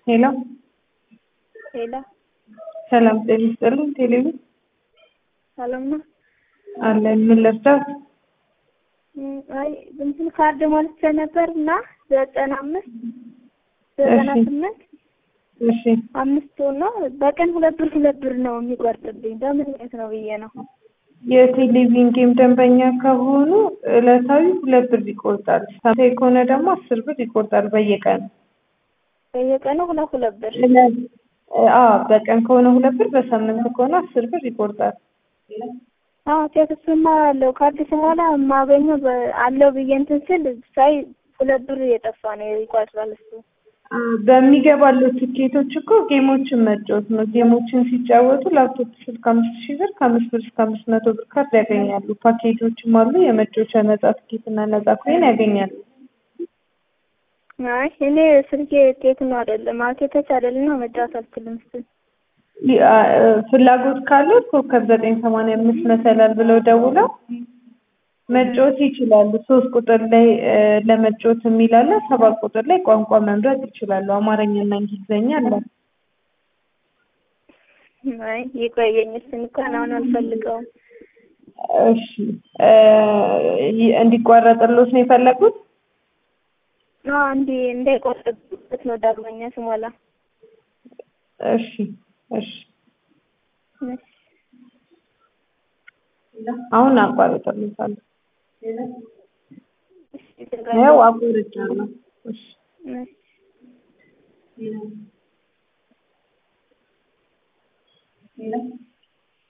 ሄሎ ሄሎ ሰላም ጤና ይስጥልኝ። ቴሌቪዥን ሰላም ነው? አለን። ምን ልርዳት? እም፣ አይ እንትን ካርድ ሞልቼ ነበር እና ዘጠና አምስት ዘጠና እሺ። ስምንት እሺ አምስት ነው በቀን ሁለት ብር ሁለት ብር ነው የሚቆርጥብኝ። በምን ምክንያት ነው ብዬ ነው። የቴሌቪዥን ጌም ደንበኛ ከሆኑ ዕለታዊ ሁለት ብር ይቆርጣል። ሳምንታዊ ከሆነ ደግሞ አስር ብር ይቆርጣል በየቀኑ። በየቀኑ ሁለት ሁለት ብር አዎ በቀን ከሆነ ሁለት ብር፣ በሳምንት ከሆነ አስር ብር ይቆርጣል። አዎ ቴክስቱማ አለው ካርድ ስሞላ የማገኘው በ- አለው ብዬ እንትን ስል ሳይ ሁለት ብር እየጠፋ ነው ይቆጥራል እሱ። አ፣ በሚገባለው ትኬቶች እኮ ጌሞችን መጫወት ነው። ጌሞችን ሲጫወቱ ላፕቶፕ ስልክ አምስት ሺህ ብር ከአምስት ብር እስከ አምስት መቶ ብር ካርድ ያገኛሉ። ፓኬጆችም አሉ። የመጫወቻ ነጻ ትኬት እና ነጻ ኮይን ያገኛሉ። አይ እኔ ስልኬ ቴክኖ አይደለም ማለት የተች አይደለም መጫወት አልችልም እሱን። ይ- አ፣ ፍላጎት ካለው ኮከብ ዘጠኝ ሰማንያ አምስት መሰላል ብለው ደውለው መጫወት ይችላሉ። ሶስት ቁጥር ላይ እ፣ ለመጫወት የሚል አለ። ሰባት ቁጥር ላይ ቋንቋ መምረጥ ይችላሉ። አማርኛና እንግሊዝኛ አለ። አይ ይቆየኝ እሱን እንኳን አሁን አልፈልገውም። እሺ እ፣ ይ- እንዲቋረጥሎት ነው የፈለጉት? አዎ እንዲ እንዳይቆርጥበት ነው ዳግመኛ ስሞላ። እሺ እሺ እሺ። አሁን አቋርጥልታለሁ። እሺ፣ ያው አቋርጫለሁ። እሺ እሺ።